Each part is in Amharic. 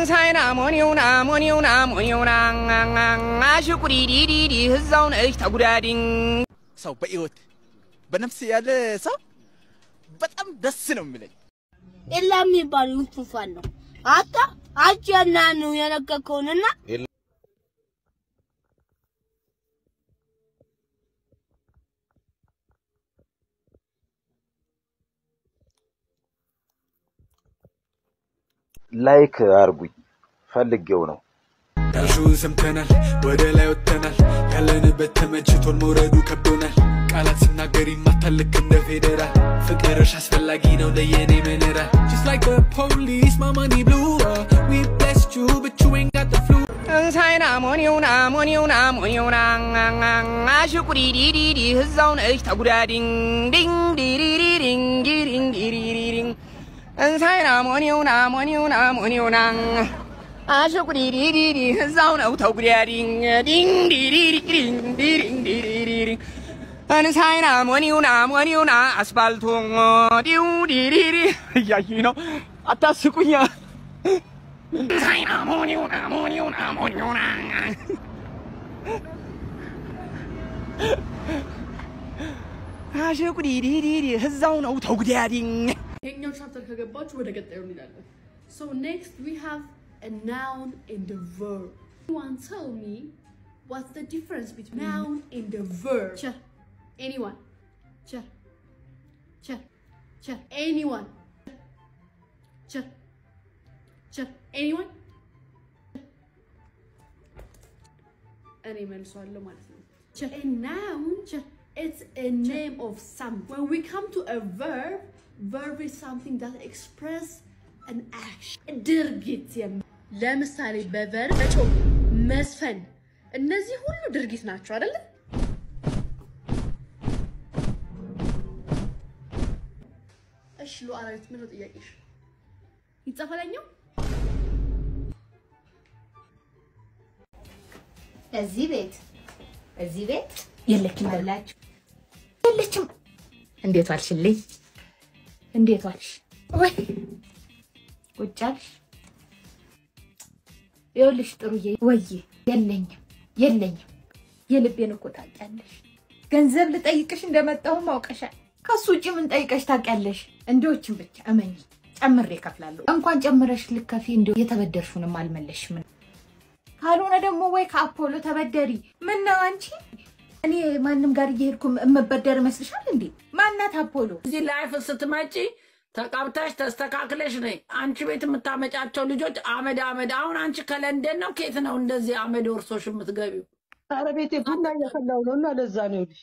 እንሳይና ሞኒውና ሞኒውና ሞኒውና አሽቁሪዲዲዲ ህዛው ነሽ ተጉዳዲኝ ሰው በህይወት በነፍስ ያለ ሰው በጣም ደስ ነው የሚለኝ። ኤላ የሚባል ጉንፋን ነው። አታ አጀና ነው የለቀቀውንና ላይክ አርጉኝ ፈልጌው ነው። ዳሹን ሰምተናል፣ ወደ ላይ ወጥተናል። ያለንበት ተመችቶን መውረዱ ከብዶናል። ቃላት ስናገር ይማታል ልክ እንደ ፌዴራል። ፍቅርሽ አስፈላጊ ነው ለየኔ ምንራል Just like the police, my money blew up. We blessed you, but you ain't got the flu. እንሳይና ሞኒውና ሞኒውና ሞኒውና አሽቁሪዲዲዲ ህዛው ነሽ ተጉዳዲኝ ዲኝ ዲሪሪሪኝ ዲሪኝ ዲሪሪሪኝ እንሳይና ሞኒውና ሞኒውና ሞኒውና አሽቁሪዲዲዲ ህዛው ነው ተጉዳዲኝ ዲኝ ዲሪሪሪኝ ዲሪኝ ዲሪሪሪኝ እንሳይና ሞኒውና ሞኒውና አስፋልቱ ዲው ዲሪሪ እያዩኝ ነው አታስቁኛ እንሳይና ሞኒውና ሞኒውና ሞኒውና አሽቁሪዲዲዲ ህዛው ነው ተጉዳዲኝ ይሄኛው ቻፕተር ከገባችሁ ወደ ቀጣዩ እንሄዳለን። So next we have a noun and a verb. Anyone tell me what's the difference between noun and a verb? Sure. Anyone? Sure. Sure. Sure. Anyone? Sure. Sure. Anyone? እኔ መልሷለሁ ማለት ነው። A noun, it's a name of something. When we come to a verb, verb is something that express an action. ድርጊት የም- ለምሳሌ በቨርብ መጮህ፣ መስፈን እነዚህ ሁሉ ድርጊት ናቸው አይደለ? እሺ ሉዓላዊት ምንድን ነው ጥያቄሽ? ይጻፈለኛው እዚህ ቤት እዚህ ቤት የለችም አላችሁ የለችም። እንዴት ዋልሽልኝ? እንዴት ዋልሽ? ወይ ቁጭ አልሽ? ይኸውልሽ ጥሩዬ፣ ወዬ የለኝም የለኝም። የልቤን እኮ ታውቂያለሽ። ገንዘብ ልጠይቅሽ እንደመጣሁም አውቀሻል። ከሱ ውጭ ምን ጠይቀሽ ታውቂያለሽ? እንዲዎችን ብቻ እመኝ፣ ጨምሬ እከፍላለሁ። እንኳን ጨምረሽ ልከፊ እንዲ የተበደርሹንም አልመለሽም። ካልሆነ ደግሞ ወይ ከአፖሎ ተበደሪ። ምን ነው አንቺ? እኔ ማንም ጋር እየሄድኩ እመበደር ይመስልሻል እንዴ? ማናት አፖሎ? እዚህ ላይፍ ስትመጪ ተቀብተሽ ተስተካክለሽ ነይ። አንቺ ቤት የምታመጫቸው ልጆች አመድ አመድ። አሁን አንቺ ከለንደን ነው ኬት ነው እንደዚህ አመድ ወርሶሽ የምትገቢው? ኧረ ቤቴ ቡና እያፈላሁ ነው እና ለዛ ነው ይኸውልሽ።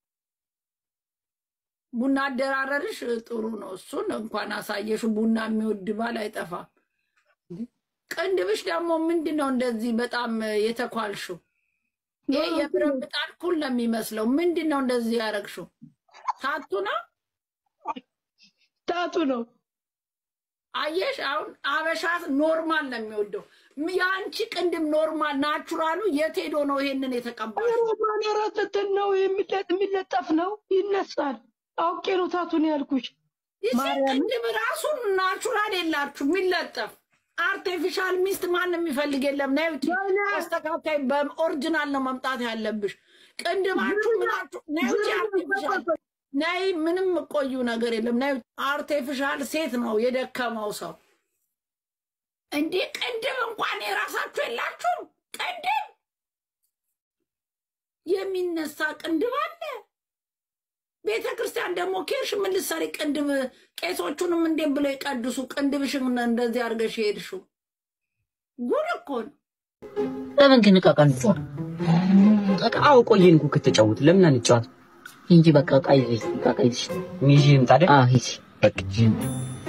ቡና አደራረርሽ ጥሩ ነው። እሱን እንኳን አሳየሽ። ቡና የሚወድ ባል አይጠፋም። ቅንድብሽ ደግሞ ምንድን ነው እንደዚህ በጣም የተኳልሽው? ይሄ የብረት ምጣድ ኩል ነው የሚመስለው። ምንድን ነው እንደዚህ ያደረግሽው? ታቱ ነው ታቱ ነው። አየሽ፣ አሁን አበሻ ኖርማል ነው የሚወደው። ም- የአንቺ ቅንድም ኖርማል ናቹራሉ የት ሄዶ ነው ይሄንን የተቀባሽ? ሮማን ረት እንትን ነው የሚለ- የሚለጠፍ ነው ይነሳል። አውቄ ነው ታቱን ያልኩሽ። ይቺ ማርያምን ቅንድም ራሱን ናቹራል የላችሁ የሚለጠፍ አርቲፊሻል ሚስት ማንም የሚፈልግ የለም። ነይ ውጪ፣ አስተካካይ በኦሪጂናል ነው መምጣት ያለብሽ። ቅንድማችሁ ምናችሁ ነይ ውጪ፣ አርቲፊሻል ነይ፣ ምንም ቆዩ ነገር የለም። ነይ ውጪ። አርቲፊሻል ሴት ነው የደከመው ሰው። እንዴ ቅንድም እንኳን የራሳችሁ የላችሁም። ቅንድም የሚነሳ ቅንድብ አለ። ቤተ ክርስቲያን ደግሞ ኬርሽ ምን ልትሰሪ ቅንድብ? ቄሶቹንም እንዴት ብለው ይቀድሱ? ቅንድብሽን እንደዚህ አድርገሽ የሄድሽው ጉድ እኮ ነው። ለምን ግን ዕቃ ቀን አዎ ቆየን እኮ ከተጫወት ለምን አንጫወት እንጂ በቃ ዕቃ ይዘሽ ዕቃ ይዘሽ ይዤ ልምጣ አይደል? አዎ ሂጂ በቃ ይዤ ልምጣ።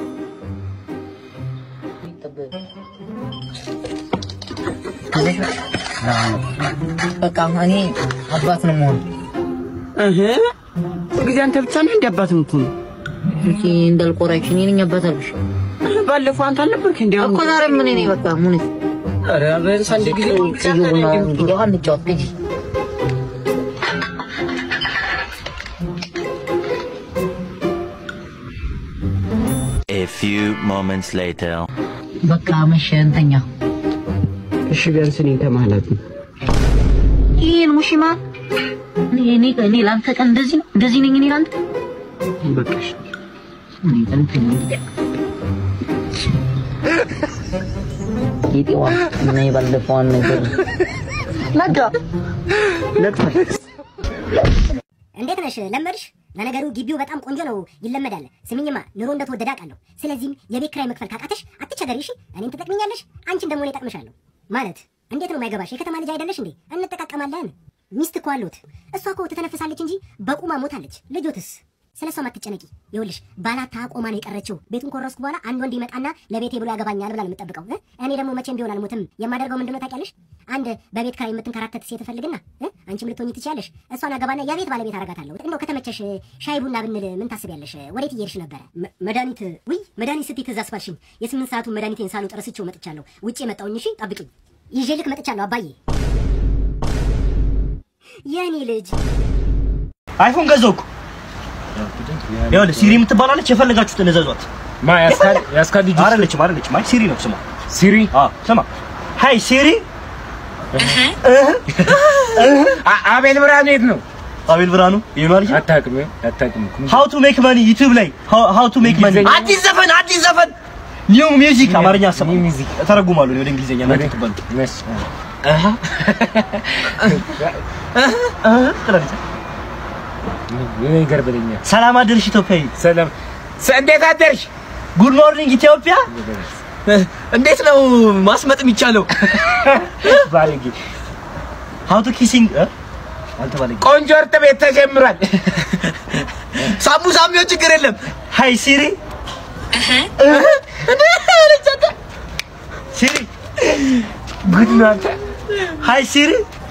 በቃ እኔ አባት ነው መሆን እህ ጊዜ አንተ ብቻ ነህ እንደ አባት የምትሆነው? እንጂ እንዳልቆራሽ እኔ ነኝ አባት አልኩሽ ባለፈው አንተ አልነበርክ እንዲ እኮ ዛሬ ምን እኔ በቃ ምን ኧረ ቢያንስ አንድ ጊዜ ብቻ ነህ እንደ የምትሆነው። ውሃ እንጫወት ሂጂ A few moments later. በቃ መሸ እንተኛ እሺ ቢያንስ እኔን ከመሀላት ነው ይህን ሙሽማ እኔ እኔ እኔ ለአንተ ቀን እንደዚህ ነው እንደዚህ ነኝ እኔ ለአንተ በቃሽ እኔ እንትን ጌጤዋ እና የባለፈዋን ነገር ነጋ ነግቷል እንዴት ነሽ? ለመድሽ? ለነገሩ ግቢው በጣም ቆንጆ ነው፣ ይለመዳል። ስሚኝማ ኑሮ እንደተወደደ አውቃለሁ። ስለዚህም የቤት ኪራይ መክፈል ካቃተሽ አትቸገሪ፣ እሺ? እኔን ትጠቅሚኛለሽ፣ አንቺን ደግሞ እኔ እጠቅምሻለሁ። ማለት እንዴት ነው የማይገባሽ? የከተማ ልጅ አይደለሽ እንዴ? እንጠቃቀማለን። ሚስት እኮ አለሁት። እሷ እኮ ትተነፍሳለች እንጂ በቁማ ሞታለች። ልጆትስ? ስለ እሷ አትጨነቂ። ይኸውልሽ ባላታ ቆማ ነው የቀረችው። ቤቱን ኮረስኩ በኋላ አንድ ወንድ ይመጣና ለቤቴ ብሎ ያገባኛል ብላ ነው የምጠብቀው። እ? እኔ ደግሞ መቼም ቢሆን አልሞትም። የማደርገው ምንድነው ታውቂያለሽ? አንድ በቤት ኪራይ የምትንከራተት ሴት እፈልግና እ? አንቺም ልትሆኚ ትችያለሽ። እሷን አገባና የቤት ባለቤት አደርጋታለሁ። እንደው ከተመቸሽ ሻይ ቡና ብንል ምን ታስቢያለሽ? ወዴት እየሄድሽ ነበረ? መ- መድኃኒት ውይ መድኃኒት ስትይ ትዝ አስባልሽኝ። የስምንት ሰዓቱን መድኃኒቴን ሳልውጥ ረስቼው መጥቻለሁ። ውጭ የመጣውኝ እሺ፣ ጠብቂኝ። ይዤ ልክ መጥቻለሁ አባዬ። የእኔ ልጅ አይፎን ገዛው እኮ ይኸውልህ ሲሪ የምትባላለች የፈለጋችሁትን እዘዟት። ማ ያስካል ያስካል ልጅ አይደለችም አይደለችም። አይ ሲሪ ነው ስሟ። ሲሪ አዎ ስማ። ሃይ ሲሪ አቤል ብርሃኑ የት ነው? አቤል ብርሃኑ ይሄ ነው ልጅ አታውቅም አታውቅም እኮ ሃው ቱ ሜክ መኒ ዩቲዩብ ላይ ሃው ቱ ሜክ መኒ አዲስ ዘፈን አዲስ ዘፈን ኒው ሚውዚክ አማርኛ ሰማ ሚውዚክ ተረጉማሉ ወደ እንግሊዘኛ እናንተ ትባሉ አሃ አሃ ትላለች ነገር በለኛ ሰላም አደርሽ ኢትዮጵያዊ ሰላም እንዴት አደርሽ ጉድ ሞርኒንግ ኢትዮጵያ እንዴት ነው ማስመጥ የሚቻለው ባለጌ ሃው ቱ ኪሲንግ አንተ ባለጌ ቆንጆ እርጥ ቤት ተጀምሯል ሳሙ ሳሚዮ ችግር የለም ሃይ ሲሪ ሲሪ ጉድ ነው አንተ ሃይ ሲሪ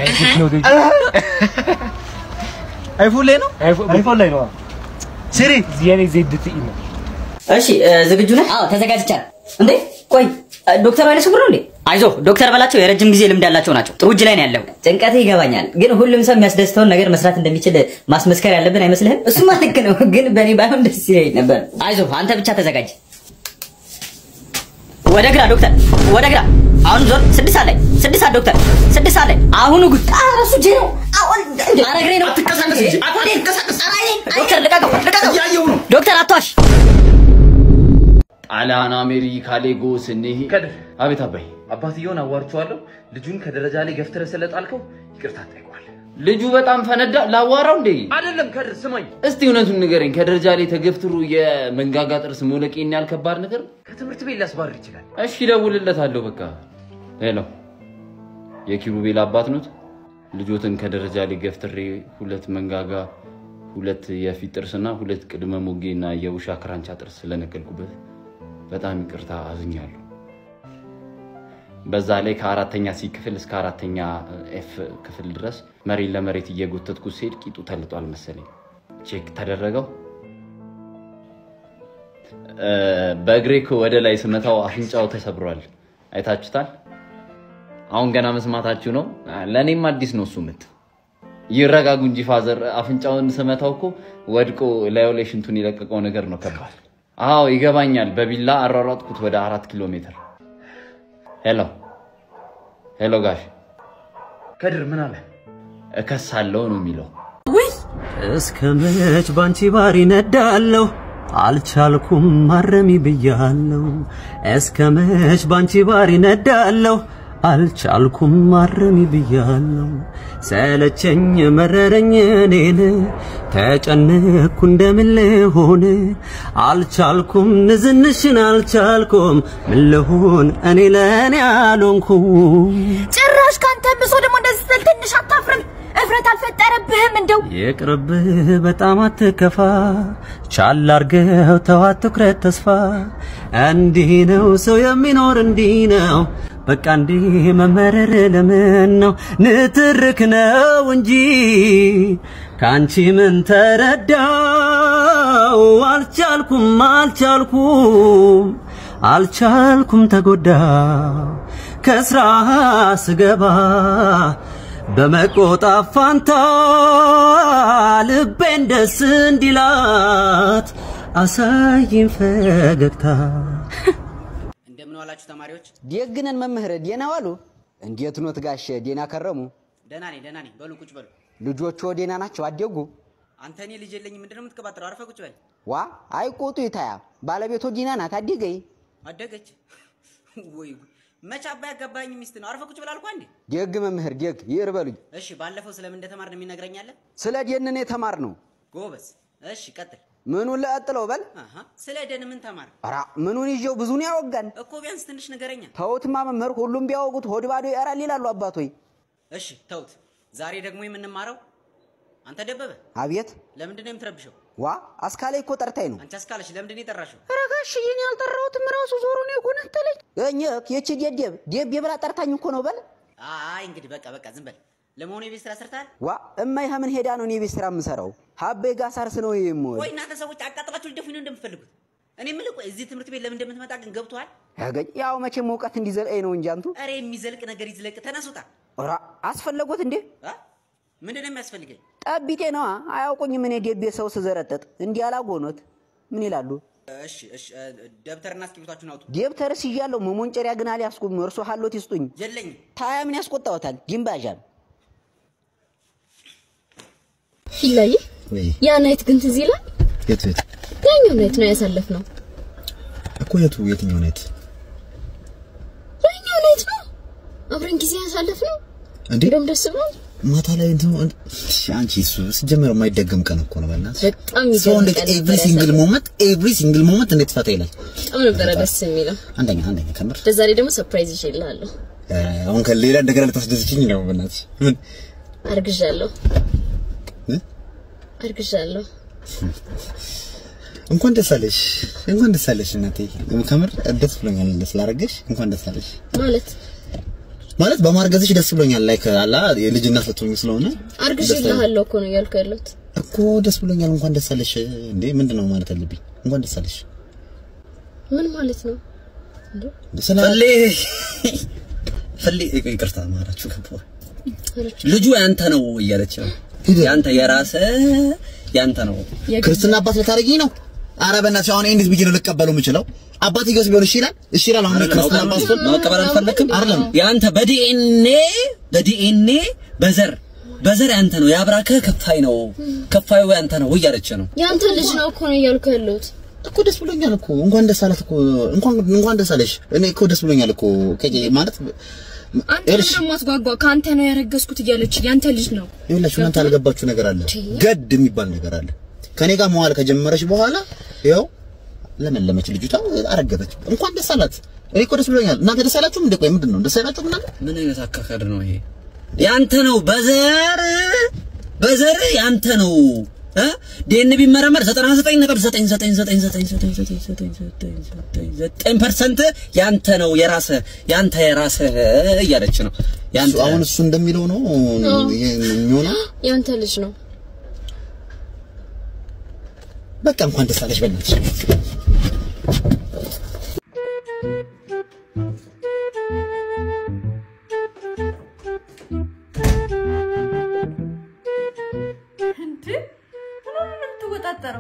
አይፎን ላይ ነው አይፎን ላይ ነው ሲሪ የኔ ዜድ ትይ ነው እሺ ዝግጁ ነህ? አዎ ተዘጋጅቻለሁ። እንዴ ቆይ ዶክተር ኃይለ ስውር ነው እንዴ? አይዞህ ዶክተር በላቸው የረጅም ጊዜ ልምድ ያላቸው ናቸው። ጥሩ እጅ ላይ ነው ያለው። ጭንቀትህ ይገባኛል፣ ግን ሁሉም ሰው የሚያስደስተውን ነገር መስራት እንደሚችል ማስመስከር ያለብን አይመስልህም? እሱማ ልክ ነው፣ ግን በእኔ ባይሆን ደስ ይለኝ ነበር። አይዞህ አንተ ብቻ ተዘጋጅ። ወደ ግራ ዶክተር፣ ወደ ግራ። አሁን ዞር። ስድስት ሰዓት ላይ ስድስት ሰዓት ዶክተር፣ ስድስት ሰዓት ላይ አሁኑ ጉድ። ኧረ እሱ እጄ ነው። አሁን ኧረ እግሬ ነው። አትንቀሳቀስ እንጂ፣ አትንቀሳቀስ። ኧረ አይኔ። ዶክተር ልቀቀው፣ ልቀቀው። እያየሁ ነው። ዶክተር አትዋሽ። ጣሊያን፣ አሜሪካ፣ ሌጎስ እንሂ ከድር አቤት አባይ አባትየውን አዋርቼዋለሁ። ልጁን ከደረጃ ላይ ገፍትረህ ስለጣልከው ይቅርታ ጠይቋል። ልጁ በጣም ፈነዳ። ላዋራው እንዴ? አይደለም ከድር ስማኝ፣ እስቲ እውነቱን ንገረኝ። ከደረጃ ላይ ተገፍትሮ የመንጋጋ ጥርስ መውለቅ ይህን ያህል ከባድ ነገር? ከትምህርት ቤት ሊያስባርር ይችላል። እሺ እደውልለታለሁ። በቃ ሄሎ፣ የኪሩቤል አባት ኖት? ልጆትን ከደረጃ ላይ ገፍትሬ ሁለት መንጋጋ፣ ሁለት የፊት ጥርስና ሁለት ቅድመ ሞጌና የውሻ ክራንቻ ጥርስ ስለነቀልኩበት በጣም ይቅርታ አዝኛለሁ። በዛ ላይ ከአራተኛ ሲ ክፍል እስከ አራተኛ ኤፍ ክፍል ድረስ መሬት ለመሬት እየጎተትኩ ሲሄድ ቂጡ ተልጧል መሰለኝ። ቼክ ተደረገው። እ፣ በእግሬ እኮ ወደ ላይ ስመታው አፍንጫው ተሰብሯል። አይታችሁታል። አሁን ገና መስማታችሁ ነው። ለእኔም አዲስ ነው እሱ ምት። ይረጋጉ እንጂ ፋዘር፣ አፍንጫውን ስመታው እኮ ወድቆ ላዩ ላይ ሽንቱን የለቀቀው ነገር ነው ከባድ። አዎ ይገባኛል። በቢላ አሯሯጥኩት ወደ አራት ኪሎ ሜትር። ሄሎ ሄሎ፣ ጋሽ ከድር ምን አለ? እከሳለሁ ነው የሚለው። እስከ መች ባንቺ ባሪ ነዳለሁ አልቻልኩም ማረሚ ብያለሁ። እስከ መች ባንቺ ባሪ ነዳለሁ አልቻልኩም ማረሚ ብያለሁ። ሰለቸኝ መረረኝ እኔን ተጨነኩ እንደምን ልሆን አልቻልኩም ንዝንሽን አልቻልኩም ምን ልሆን እኔ ለእኔ አልሆንኩም ጭራሽ ካንተ ብሶ ደግሞ እንደዚህ ስትል ትንሽ አታፍርም? እፍረት አልፈጠረብህም እንደው? ይቅርብህ በጣም አትከፋ፣ ቻል አርገው ተው አትኩረት ተስፋ። እንዲህ ነው ሰው የሚኖር እንዲህ ነው በቃ እንዲህ መመረር ለምን ነው? ንትርክ ነው እንጂ ከአንቺ ምን ተረዳው? አልቻልኩም አልቻልኩም አልቻልኩም ተጎዳው ከስራ ስገባ በመቆጣት ፋንታ ልቤን ደስ እንዲላት አሳይን ፈገግታ። እንደምን ዋላችሁ ተማሪዎች? ደግነን መምህር ደህና ዋሉ። እንዴት ኖት ጋሽ? ዴና ከረሙ? ደህና ነኝ ደህና ነኝ። በሉ ቁጭ በሉ። ልጆቹ ዴና ናቸው? አደጉ? አንተ እኔ ልጅ የለኝም ምንድን ነው የምትቀባጥረው? አርፈህ ቁጭ በል። ዋ አይቆጡ ይታያ ባለቤቶ ዲና ናት። አደገይ አደገች ወይ ጉድ! መቼ አባ ያጋባኝ ሚስት ነው። አርፈህ ቁጭ በል አልኳ እንዴ። ደግ መምህር ደግ ይር በሉኝ። እሺ ባለፈው ስለምን እንደተማርን የሚነግረኝ አለ? ስለ ደንን የተማር ነው። ጎበዝ። እሺ ቀጥል። ምኑን ለቀጥለው በል። አሃ ስለ ደን ምን ተማር ኧረ ምኑን ይዤው ብዙን ያወጋን። እኮ ቢያንስ ትንሽ ንገረኛ። ተውትማ መምህር፣ ሁሉም ቢያወጉት ሆድ ባዶ ያራል ይላሉ አባቶይ። እሺ ተውት። ዛሬ ደግሞ የምንማረው አንተ ደበበ፣ አቤት። ለምንድን ነው የምትረብሸው? ዋ አስካላይ እኮ ጠርታኝ ነው። አንቺ አስካለሽ ለምንድን ነው የጠራሽው? ኧረ ጋሽዬ እኔ አልጠራሁትም፣ ራሱ ዞሮ ነው የጎነተለኝ። እኛ የቺ ደደብ ደብ የብላ ጠርታኝ እኮ ነው በል። አይ እንግዲህ በቃ በቃ ዝም በል። ለመሆኑ የቤት ስራ ሰርተሃል? ዋ እማይ ምን ሄዳ ነው እኔ ቤት ስራ የምሰራው? ሀቤ ጋር ሳርስ ነው የምውል። ወይ እናንተ ሰዎች አቃጥላችሁ ልደፉኝ ነው እንደምትፈልጉት? እኔ የምልህ ቆይ እዚህ ትምህርት ቤት ለምን እንደምትመጣ ግን ገብቶሃል? ያገኝ ያው መቼም እውቀት እንዲዘልቀኝ ነው እንጂ አንቱ። ኧረ የሚዘልቅ ነገር ይዝለቅ። ተነሱታ። ኧረ አስፈለጎት እንዴ? ምንድን ነው የሚያስፈልገኝ? ጠቢጤ ነዋ። አያውቁኝም። እኔ ደቤ ሰው ስዘረጠጥ እንዲህ አላጎኖት ምን ይላሉ? እሺ እሺ፣ ደብተርና እስክሪብቷችሁን አውጡ። ደብተርስ እያለሁ መሞንጨሪያ ግን አልያዝኩም። እርሶ ሀሎት ይስጡኝ። የለኝም። ታያ ምን ያስቆጣዎታል? ጅምባዣም ፊላዬ ያ ናይት ግን ትዝ ይላል። የት የት ያኛው ናይት ነው ያሳለፍነው። እኮ የቱ የትኛው ነት ያኛው ናይት ነው አብረን ጊዜ ያሳለፍነው። እንዴ እንደውም ደስ ብሎ ማታ ላይ እንትን እሺ፣ አንቺ እሱ ሲጀመር የማይደገም ቀን እኮ ነው። በእናትሽ በጣም ሰው ይገርም እንዴት ቀን ኤቭሪ ነበር ሲንግል ያሳለፍነው። ሞመንት ኤቭሪ ሲንግል ሞመንት እንዴት ፈታ ይላል። በጣም ነበረ ደስ የሚለው። አንደኛ አንደኛ ከምር ለዛሬ ደግሞ ሰርፕራይዝ ይዤልሃለሁ። እ፣ አሁን ከሌላ እንደገና ልታስደስችኝ ነው። በእናትሽ ምን አርግዣለሁ እ? አርግዣለሁ። እንኳን ደስ አለሽ፣ እንኳን ደስ አለሽ እናቴ። ከምር ደስ ብሎኛል ስላረገሽ። እንኳን ደስ አለሽ ማለት ማለት በማርገዝሽ ደስ ብሎኛል። ላይክ አላ የልጅ እናት ልትሆኚ ስለሆነ አርግዤልሃለሁ እኮ ነው እያልኩ ያለሁት። እኮ ደስ ብሎኛል። እንኳን ደስ አለሽ። እንዴ ምንድን ነው ማለት አለብኝ? እንኳን ደስ አለሽ። ምን ማለት ነው? እንዴ ፈሌ ፈሌ ይቅርታ ማራችሁ ገባ ልጁ ያንተ ነው እያለች ነው። ያንተ የራሰ ያንተ ነው። ክርስትና አባት ልታደርጊኝ ነው? ኧረ በእናትሽ አሁን እንዴት ብዬ ነው ልቀበለው የምችለው? አባት ይገስ ቢሆን እሺ ይላል፣ እሺ ይላል። አሁን ክርስትና አባት ስትሆን መቀበል አልፈለክም? አይደለም ያንተ በዲኤንኤ በዲኤንኤ በዘር በዘር ያንተ ነው። የአብራክህ ከፋይ ነው። ከፋዩ ያንተ ነው እያለች ነው። ያንተ ልጅ ነው እኮ ነው እያልኩ ያለሁት። እኮ ደስ ብሎኛል እኮ እንኳን ደስ አላት እኮ እንኳን እንኳን ደስ አለሽ። እኔ እኮ ደስ ብሎኛል እኮ ከጄ ማለት አንተ ደግሞ አትጓጓ። ከአንተ ነው ያረገዝኩት እያለች ያንተ ልጅ ነው። ይኸውላችሁ እናንተ ያልገባችሁ ነገር አለ። ገድ የሚባል ነገር አለ። ከኔ ጋር መዋል ከጀመረች በኋላ ያው ለመለመች ልጅቷ አረገዘች። እንኳን ደስ አላት። እኔ እኮ ደስ ብሎኛል። እናንተ ደስ አላችሁም እንዴ? ቆይ ምንድን ነው ደስ አላችሁም እናንተ? ምን አይነት አካካድ ነው ይሄ? ያንተ ነው በዘር በዘር ያንተ ነው እ ዲኤን ቢመረመር 99.99999999% ያንተ ነው የራሰ ያንተ የራሰ እያለች ነው። ያንተ አሁን እሱ እንደሚለው ነው ይሄ የሚሆነው። ያንተ ልጅ ነው። በቃ እንኳን ደስ አለሽ በእናትሽ። እንዴ ምን ነው የምትወጣጠረው?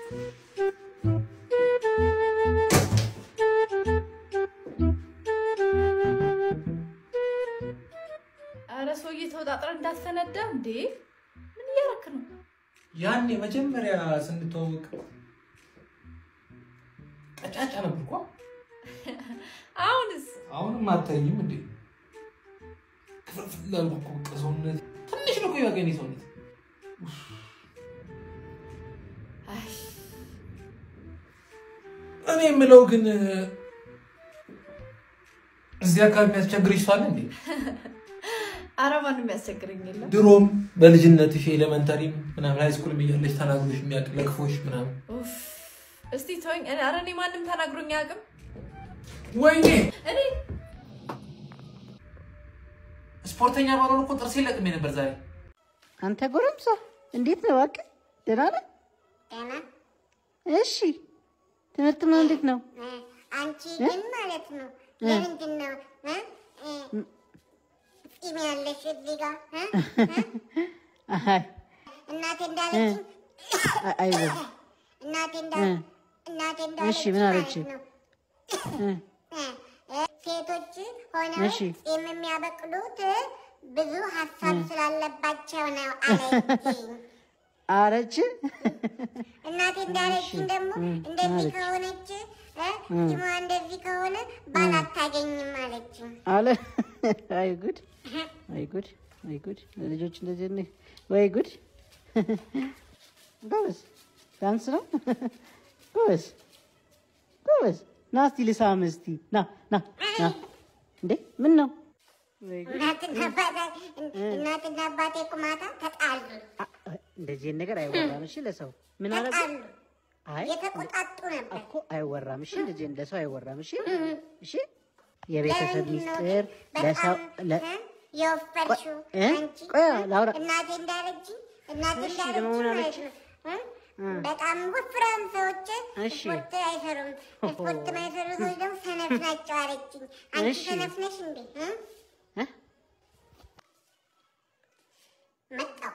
አረ ሰውዬ ተወጣጥረ እንዳትፈነዳ እንዴ! ምን እያደረክ ነው? ያኔ መጀመሪያ ስንተዋወቅ ቀጫጫ ነበርኳ። አሁንስ አሁንም አታይኝም እንዴ? ክፍልፍል አልኩ እኮ በቃ ሰውነት ትንሽ ነው እኮ የዋገኔ ሰውነት። አይ እኔ የምለው ግን እዚህ አካባቢ የሚያስቸግርሽ ሰው አለ እንዴ? አረ ማንም ያስቸግረኝ የለም። ድሮም በልጅነትሽ ኤሌመንታሪም ምናምን ሃይስኩልም እያለሽ ተናግሮሽ የሚያውቅ ለክፎሽ ምናምን ኡፍ እስቲ ተወኝ። እኔ አረ እኔ ማንም ተናግሮኝ አያውቅም። ወይኔ እኔ ስፖርተኛ ባልሆን እኮ ጥርሴ ለቅሜ ነበር ዛሬ። አንተ ጎረምሳ እንዴት ነው? እባክህ ደህና ነህ? ደህና እሺ ትምህርት ነው እንዴት ነው? አንቺ እ? ግን ማለት ነው እ? ለምንድን ነው እ? እ? ፂም ያለሽ እዚህ ጋር እ? አይ እናቴ እንዳለችኝ አይ- አይዞህ እናቴ እንዳ እ? እናቴ እሺ እንዳለችኝ ምን ማለት አለች? ነው እ? እ? እ፣ ሴቶች ሆነው እሺ። ጺም የሚያበቅሉት ብዙ ሀሳብ ስላለባቸው ነው አለችኝ። አረች እናቴ እንዳለችኝ ደግሞ እም፣ እንደዚህ አለች። ከሆነች እ፣ እም። ጺሟ እንደዚህ ከሆነ ባል አታገኝም አለችኝ። አለ አይ ጉድ አይ ጉድ አይ ጉድ ልጆች እንደዚህ ነው ወይ ጉድ ጎበዝ ዳንስ ነው ጎበዝ ጎበዝ ና እስቲ ልሳም እስቲ ና ና ና እንዴ ምን ነው ወይ ጉድ እናትና አባቴ እናትና አባቴ ቁማታ ተጣሉ እንደዚህ አይነት ነገር አይወራም እሺ ለሰው ምን አረጉ ተጣሉ አይ የተቆጣጡ ነበር። እኮ አይወራም እሺ እንደዚህ ለሰው አይወራም እሺ እሺ የቤተሰብ ሚስጥር ለሰው ለ የወፈርሽው እ? አንቺ ቆይ ላውራ እናቴ እንዳለችኝ እናቴ እሺ፣ እንዳለችኝ ደግሞ ምን ማለት አለች? ነው እ? እ። በጣም ወፍራም ሰዎች እሺ። ስፖርት አይሰሩም። ስፖርት ማይሰሩ ሰዎች ደግሞ ሰነፍ ናቸው አለችኝ። አንቺ እሺ። ሰነፍ ነሽ እንዴ? እ? እ? መጣሁ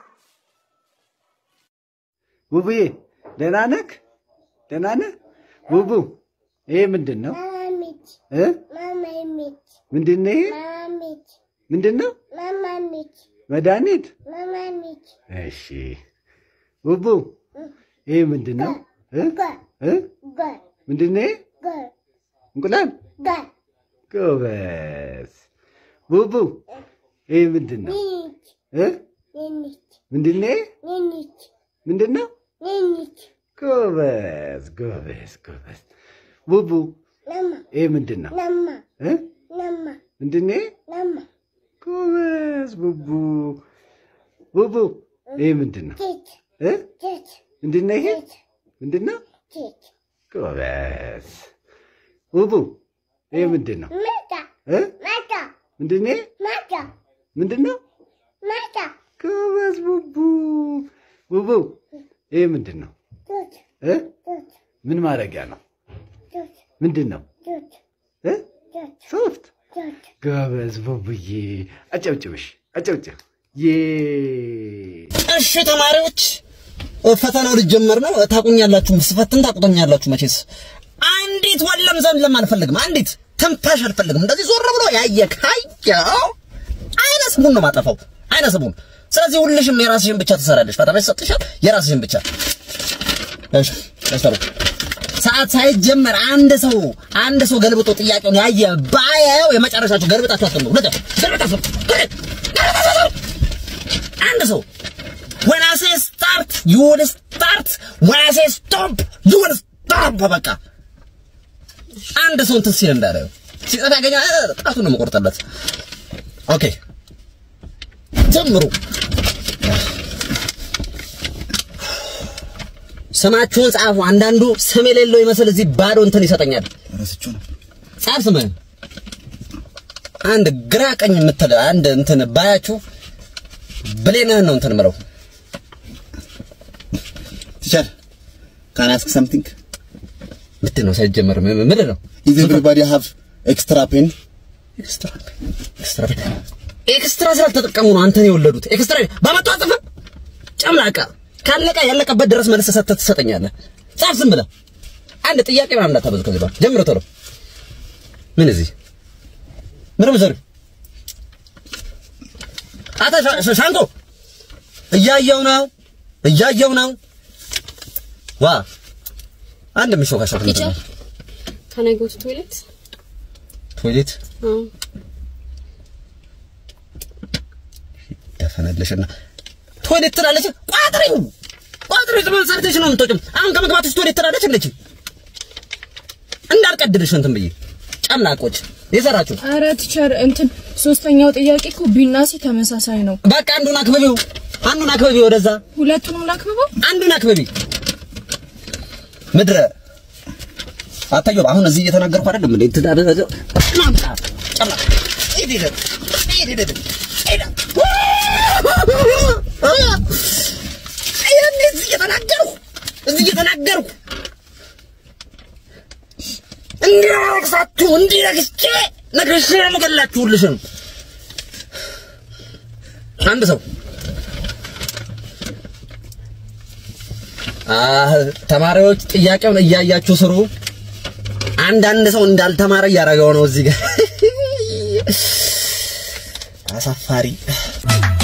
ውቡዬ ደህና ነህ? ደህና ነህ? ውቡ ይሄ ምንድን ነው ማማሚት እ? ማማሚት ምንድን ነው ይሄ? ማማሚት ምንድን ነው? ማማሚት መድኃኒት? ማማሚት እሺ ውቡ ይሄ ምንድን ነው? እ? እ? ጋር ምንድን ነው ይሄ? ጋር እንቁላል? ጋር ጎበዝ ውቡ ይሄ ምንድን ነው? ኒች እ? ኒች ምንድን ነው ይሄ? ኒች ምንድን ነው? ኒች ጎበዝ ጎበዝ ጎበዝ ውቡ ለማ ይሄ ምንድን ነው? ለማ እ? ለማ ምንድን ነው ይሄ? ለማ ጎበዝ ቡቡ ቡቡ ይሄ ምንድን ነው? ኬት እ? ኬት ምንድን ነው ይሄ? ምንድን ነው? ኬት ጎበዝ ቡቡ ይሄ ምንድን ነው? መጣ እ? መጣ ምንድን ነው ይሄ? መጣ ምንድን ነው? መጣ ጎበዝ ቡቡ ቡቡ ይሄ ምንድን ነው? ቱት እ? ቱት ምን ማድረጊያ ነው? ቱት ምንድን ነው? ቱት እ? ቱት ሶፍት ቱት ጎበዝ ቡቡዬ አጨብጭብሽ አጨብጭብ ዬ እሺ ተማሪዎች ፈተናው ሊጀመር ነው። ታቁኛላችሁ፣ ስፈትን ታቁኛላችሁ። መቼስ አንዲት ወለም ዘለም አልፈልግም። አንዲት ትንፋሽ አልፈልግም። እንደዚህ ዞር ብሎ ያየ ካየው አይነ ስሙን ነው ማጠፋው፣ አይነ ስሙን። ስለዚህ ሁልሽም የራስሽን ብቻ ትሰራለሽ። ፈተና ይሰጥሻል፣ የራስሽን ብቻ እሺ። ተሰሩ ሰዓት ሳይጀመር አንድ ሰው አንድ ሰው ገልብጦ ጥያቄውን ያየ ባየው የመጨረሻችሁ ገልብጣችሁ አትምሩ። ለደ ገልብጣችሁ ገልብጣችሁ አንድ ሰው when I say start you will start when I say stop you will stop በቃ አንድ ሰው እንትን ሲል እንዳለው ሲጠፋ ያገኛ ጣቱን ነው መቆርጠለት። ኦኬ ጀምሩ። ስማችሁን ጻፉ። አንዳንዱ ስም የሌለው ይመስል እዚህ ባዶ እንትን ይሰጠኛል። ጻፍ ስምህን። አንድ ግራ ቀኝ የምትል አንድ እንትን ባያችሁ ብሌንህን ነው እንትን ምለው ቲቸር ካን አስክ ሰምቲንግ ምንድን ነው ሳይጀመር ም- ም- ምንድን ነው ኢዝ ኤቭሪባዲ ሃቭ ኤክስትራ ፔን ኤክስትራ ኤክስትራ ኤክስትራ ስላልተጠቀሙ ነው አንተን የወለዱት። ኤክስትራ ባመጣ አጥፋ ጨምላቃ ካለቀ ያለቀበት ድረስ መልስ ሰጥተህ ትሰጠኛለህ። ጻፍ ዝም ብለህ አንድ ጥያቄ ምናምን እንዳታበዙ። ከዚህ በኋላ ጀምሮ ቶሎ ምን እዚህ ምንም ዘር አታ ሻ- ሻንቆ እያየው ነው እያየው ነው ዋ አንድ ምሾካሾክ ቲቸር can I go to toilet? ቶይሌት አዎ። ደፈነልሽና ቶይሌት ትላለች። ቋጥሪው ቋጥሪው ዝም ሰርተሽ ነው የምትወጪው። አሁን ከመግባትሽ ቶይሌት ትላለች እንዴ? እንዳልቀድልሽ እንትን ብዬ ጨምላቆች የሰራችሁ ኧረ ቲቸር እንትን ሶስተኛው ጥያቄ እኮ ቢና ሲ ተመሳሳይ ነው። በቃ አንዱን አክብቢው፣ አንዱን አክብቢ፣ ወደዛ ሁለቱንም ላክብበው። አንዱን አክብቢ። ምድረ አታየው። አሁን እዚህ እየተናገርኩ አይደለም እንዴ? ትዳር ማምጣ ጨምላ ሂድ ሂድ ሂድ ሂድ ሂድ ይሄን እዚህ እየተናገርኩ እዚህ እየተናገርኩ እንዲረግሳችሁ እንዲረግስቼ ነግሬሽ ልገላችሁ ሁልሽም አንድ ሰው አህ ተማሪዎች ጥያቄውን እያያችሁ ስሩ። አንዳንድ ሰው እንዳልተማረ እያደረገው ነው እዚህ ጋር አሳፋሪ